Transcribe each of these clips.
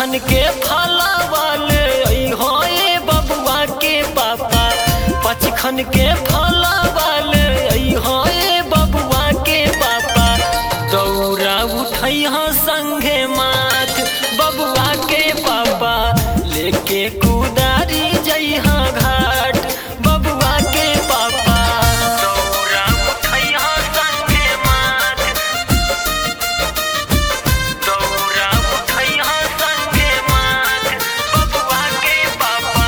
खन के फलावाले हो ए बबुआ के पापा पच खन के फलावाले हो ए बबुआ के पापा दौरा उठै संगे माथ बबुआ के पापा लेके कुदारी जइहा घाट बबुआ के पापा दौरा उठै संगे माथ दौरा उठै संगे माथ बबुआ के पापा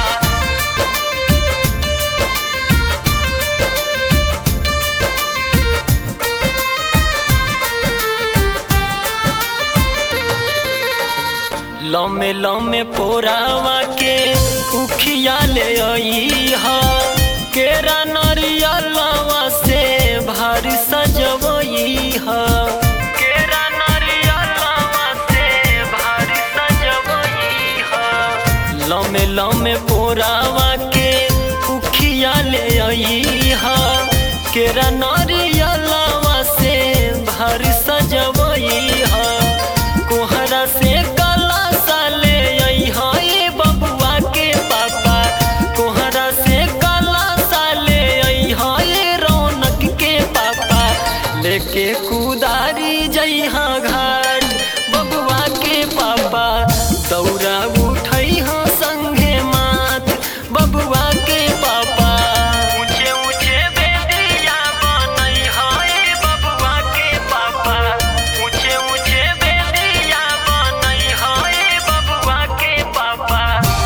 लमे लमे पोरावा के उखिया ले आई हा केरा नरियलवा से भारी सजवई हा केरा नरियलवा से भारी सजवई हा लमे लमे पोरावा के उखिया ले आई हा केरा नरियलवा से भारी सजवई हा कोहरा से काला साले आई हा ए बबुआ के पापा कोहरा से काला साले आई हा ए रौनक के पापा लेके कुदारी जइहा घाट बबुआ के पापा दौरा उठै हा संगे माथ बबुआ के पापा ऊंचे ऊंचे बेदिया बनई हा ए बबुआ के पापा ऊंचे ऊंचे बेदिया बनई हा ए बबुआ के पापा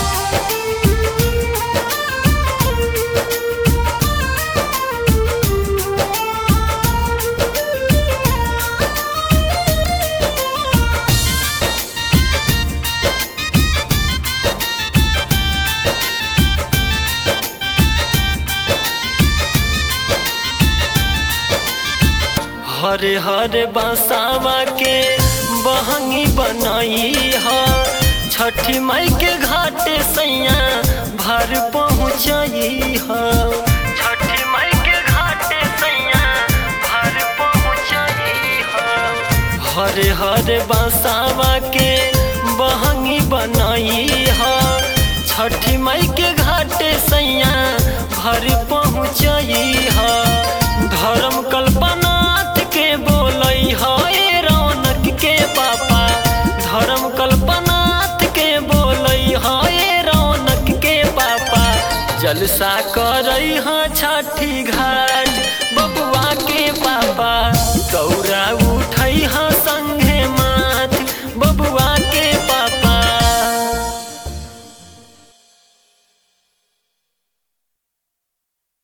हरे हरे बसावा के बहंगी बनाई हा छठी माई के घाटे सैया भर पहुँचाई हा छठी माई के घाटे सैया भर पहुँचाई हा हरे हरे बसावा के बहंगी बनाई हा छठी माई के घाटे सैया भर पहुँचाई हा धर्म कल्पनाथ के बोलई हा ए रौनक के पापा धर्म कल्पनाथ के बोलई हा ए रौनक के पापा जलसा करई हा छठी घाट